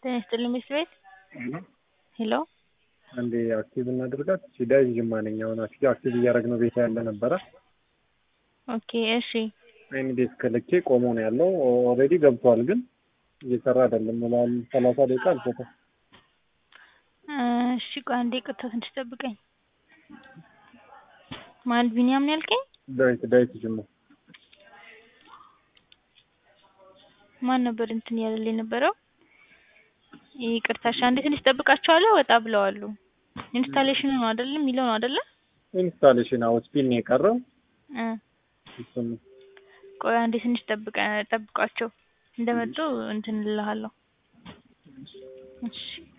ጤና ይስጥልኝ ሚስት ቤት ሄሎ አንዴ አክቲቭ እናድርጋት። ሲዳይ ጅማ ነኝ። አሁን አክቲቭ አክቲቭ እያደረግነው ቤት ያለ ነበረ። ኦኬ እሺ አይን ዴስክ ልኬ ቆሞ ነው ያለው። ኦልሬዲ ገብቷል፣ ግን እየሰራ አይደለም። ላል ሰላሳ ደቂቃ አልፎታል። እሺ ቆይ አንዴ ቅርታ ትንሽ ጠብቀኝ። ማን ቢኒያም ነው ያልከኝ? ዳዊት ዳዊት ጅማ ማን ነበር እንትን ያለልኝ የነበረው? ይቅርታ እሺ አንዴ ትንሽ ጠብቃቸዋለሁ። ወጣ ብለዋሉ። ኢንስታሌሽኑ ነው አይደል የሚለው ነው አይደለ? ኢንስታሌሽን አዎ፣ ስፒን ነው የቀረው። እ እሱን ቆይ አንዴ ትንሽ ጠብቀ ጠብቋቸው እንደመጡ እንትን እልሃለሁ። እሺ